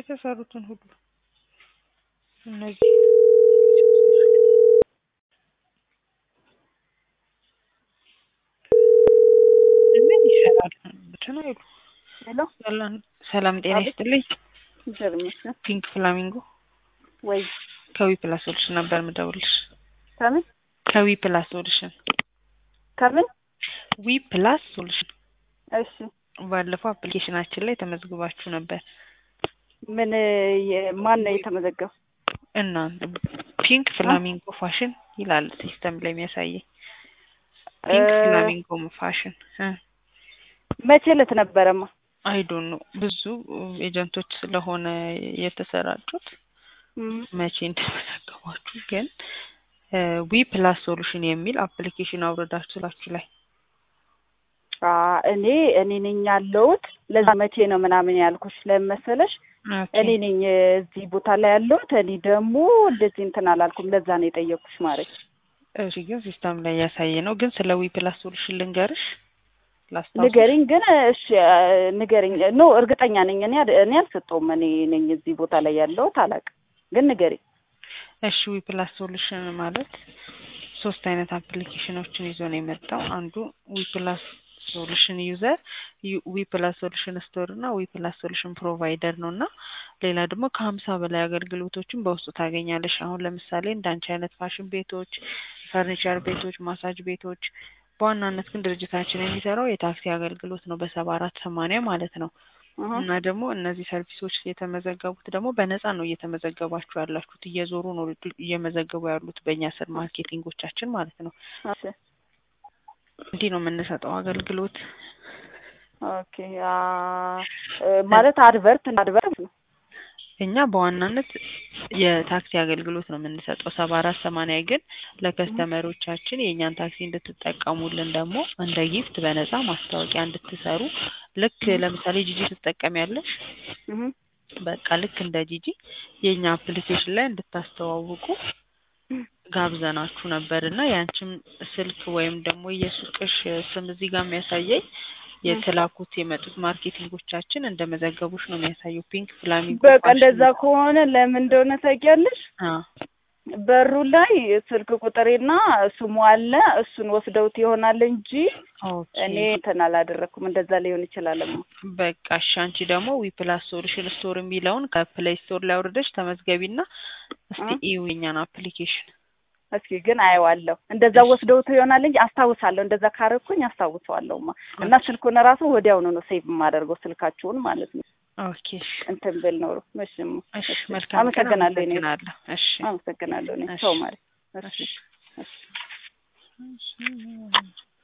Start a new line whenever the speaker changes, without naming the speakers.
የተሰሩትን ሁሉ እነዚህ ምን ይሰራል እንትን አይሉ
ሄሎ
ሰላም ሰላም ጤና
አቤት።
ይስጥልኝ
እግዚአብሔር ይመስገን።
ፒንክ ፍላሚንጎ
ወይ
ከዊ ፕላስ ሶሉሽን ነበር ምደውልሽ
ከምን
ከዊ ፕላስ ሶሉሽን
ከምን?
ዊ ፕላስ ሶሉሽን
እሺ
ባለፈው አፕሊኬሽናችን ላይ ተመዝግባችሁ ነበር
ምን የ- ማን ነው የተመዘገበው?
እና ፒንክ ፍላሚንጎ ፋሽን ይላል ሲስተም ላይ የሚያሳየኝ ፒንክ
እ-
ፍላሚንጎ ፋሽን
መቼ ዕለት ነበረማ?
አይ ዶንት ኖ ብዙ ኤጀንቶች ስለሆነ የተሰራጩት
እም፣
መቼ እንደተመዘገባችሁ ግን ዊ ፕላስ ሶሉሽን የሚል አፕሊኬሽን አውርዳችሁ ስላችሁ ላይ
አ እኔ እኔ ነኝ ያለሁት ለዛ መቼ ነው ምናምን ያልኩሽ ለምን መሰለሽ? እኔ ነኝ እዚህ ቦታ ላይ ያለሁት እኔ ደግሞ እንደዚህ እንትን አላልኩም። ለዛ ነው የጠየኩሽ ማለት
እሺ ግን ሲስተም ላይ ያሳየ ነው ግን ስለ ዊ ፕላስ ሶሉሽን ልንገርሽ ላስታውስሽ
ንገሪኝ ግን እሺ አ፣ ንገሪኝ ኖ እርግጠኛ ነኝ እኔ አድ- እኔ አልሰጠውም እኔ ነኝ እዚህ ቦታ ላይ ያለሁት አላውቅም ግን ንገሪኝ
እሺ ዊ ፕላስ ሶሉሽን ማለት ሶስት አይነት አፕሊኬሽኖችን ይዞ ነው የመጣው። አንዱ ዊ ፕላስ ሶሉሽን ዩዘር፣ ዊ ፕላስ ሶሉሽን ስቶር እና ዊ ፕላስ ሶሉሽን ፕሮቫይደር ነው እና ሌላ ደግሞ ከሀምሳ በላይ አገልግሎቶችን በውስጡ ታገኛለሽ። አሁን ለምሳሌ እንዳንቺ አይነት ፋሽን ቤቶች፣ ፈርኒቸር ቤቶች፣ ማሳጅ ቤቶች በዋናነት ግን ድርጅታችን የሚሰራው የታክሲ አገልግሎት ነው በሰባ አራት ሰማንያ ማለት ነው።
እህ፣
እና ደግሞ እነዚህ ሰርቪሶች የተመዘገቡት ደግሞ በነፃ ነው እየተመዘገባችሁ ያላችሁት። እየዞሩ ነው እየመዘገቡ ያሉት በእኛ ስር ማርኬቲንጎቻችን ማለት ነው።
እሺ
እንዲህ ነው የምንሰጠው አገልግሎት።
ኦኬ አ እ፣ ማለት አድቨርት አድቨርት ነው
እኛ በዋናነት የታክሲ አገልግሎት ነው የምንሰጠው። ሰባ አራት ሰማንያ ግን ለከስተመሮቻችን የእኛን ታክሲ እንድትጠቀሙልን ደግሞ እንደ ጊፍት በነፃ ማስታወቂያ እንድትሰሩ ልክ ለምሳሌ ጂጂ ትጠቀሚያለሽ
እህ፣
በቃ ልክ እንደ ጂጂ የእኛ አፕሊኬሽን ላይ እንድታስተዋውቁ ጋብዘናችሁ ነበር እና ያንቺም ስልክ ወይም ደግሞ የሱቅሽ ስም እዚህ ጋር የሚያሳየኝ የተላኩት የመጡት ማርኬቲንጎቻችን እንደመዘገቡሽ ነው የሚያሳየው። ፒንክ ፍላሚንጎ
በቃ
ፋሽን
እንደዛ ከሆነ ለምን እንደሆነ ታውቂያለሽ?
አ
በሩ ላይ ስልክ ቁጥሬና ስሙ አለ። እሱን ወስደውት ይሆናል እንጂ
ኦኬ
እኔ እንትን አላደረኩም። እንደዛ ሊሆን ይችላል።
በቃ እሺ። አንቺ ደግሞ ዊ ፕላስ ሶሉሽን ስቶር የሚለውን ከፕሌይ ስቶር ላይ አውርደሽ ተመዝገቢና እስቲ
እ?
እዩ የኛን አፕሊኬሽን።
እስኪ ግን አየዋለሁ። እንደዛ ወስደውት ይሆናል እንጂ አስታውሳለሁ። እንደዛ ካረኩኝ አስታውሰዋለሁማ እና ስልኩን ራሱ ወዲያውኑ ነው ሴቭ የማደርገው ስልካችሁን ማለት ነው።
ኦኬ እሺ።
እንትን ብል ኖሮ እሺ እማ፣
እሺ
እሺ።
መልካም ቀን።
አመሰግናለሁ። እኔ
አመሰግናለሁ። እሺ
አመሰግናለሁ። እኔ
እሺ።
ሰው ማለት
እሺ
እሺ እሺ
እሺ